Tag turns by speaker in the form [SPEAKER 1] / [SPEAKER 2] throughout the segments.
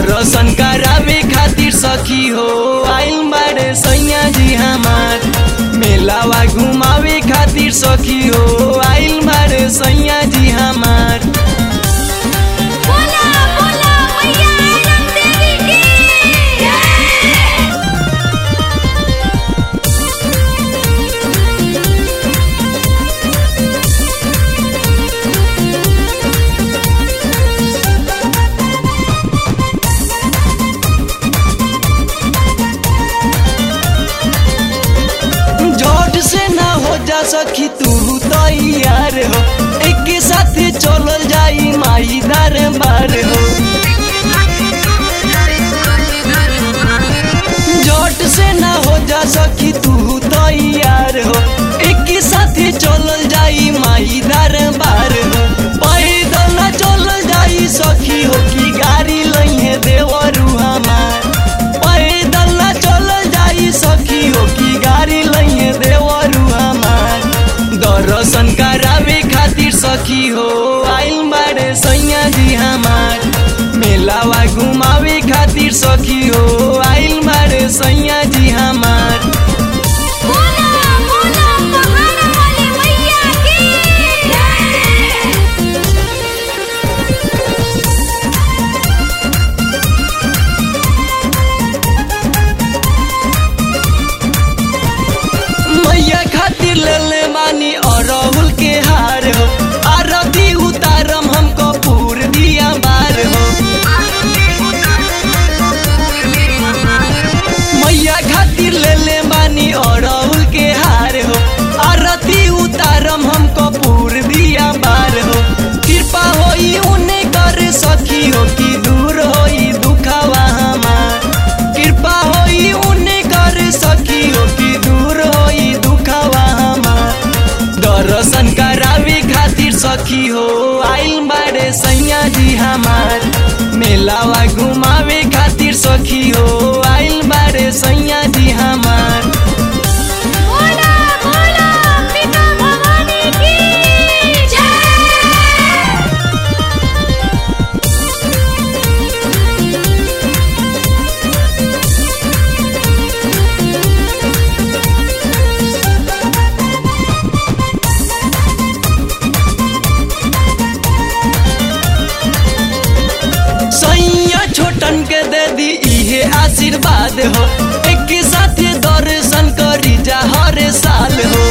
[SPEAKER 1] दर्शन करावे खातिर सखी हो आइल बारे सैया जी हमार मेलावा घुमावे खातिर सखी हो आइल बारे सैया जी हमार
[SPEAKER 2] बोला बोला मैया आनंद देवी की जय
[SPEAKER 1] जोट से ना हो जा सखी तू तैयार हो एक साथ चलल जाई माई दरबार हो जोट से ना हो जा सखी तू तैयार हो एक साथ चलल जाई माई दरबार हो पैदल ना चलल जाई सखी हो की गाड़ी लइहे देवरू हमार पैदल ना चलल जाई सखी हो की गाड़ी लइहे देवरू हमार दर्शन करावे खातिर सखी हो आइल बारे सैया जी हमार मेलावा घुमावे खातिर सखी हो आइल बारे सैया जी हमार
[SPEAKER 2] बोला बोला पहाड़ वाली मैया की जय
[SPEAKER 1] मैया खातिर ले ले मानी अरहुल के हार हो आरती उतारम हमको पूर दिया बार हो मैया खातिर ले ले मानी अरहुल के हार हो आरती उतारम हमको पूर दिया बार हो कृपा होई उन्हें कर सखी हो कि दूर होई दुखावा हमार कृपा होई उन्हें कर सखी हो कि दूर होई दुखावा हमार दर्शन करावे खातिर सखी हो आइल बारे सैया जी हमार मेलावा घुमावे खातिर सखी हो आइल बारे सैया जी हमार
[SPEAKER 2] बोला बोला पिता भवानी की जय
[SPEAKER 1] सैया छोटन के दे दी इहे आशीर्वाद हो एक साथ दर्शन करी जा हर साल हो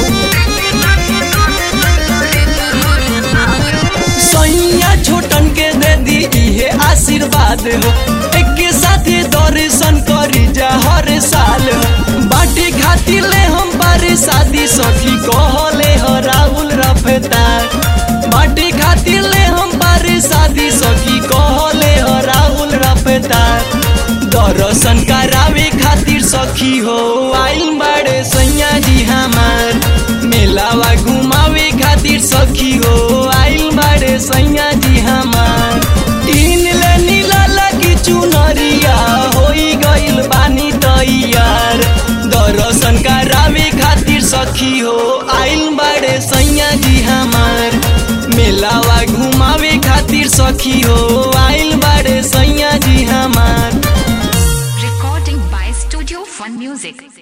[SPEAKER 1] सैया छोटन के दे दी इहे आशीर्वाद हो एक साथ दर्शन करी जा हर साल हो बाटी खातिर ले हम बारे शादी सखी कहले हो राहुल रफ्तार बाटी खातिर ले हम बारे शादी सखी कहले हो राहुल रफ्तार दर्शन करावे खातिर सखी हो आइल बाड़े सैया जी हमार मेलावा घुमावे खातिर सखी हो आइल बाड़े सैया जी हमार तीन ले नीला लगी चुनरिया होई गइल बानी तैयार दर्शन करावे खातिर सखी हो आइल बाड़े सैया जी हमार मेलावा घुमावे खातिर सखी हो आइल बाड़े सैया जी हमार
[SPEAKER 3] Recording by Studio Fun Music.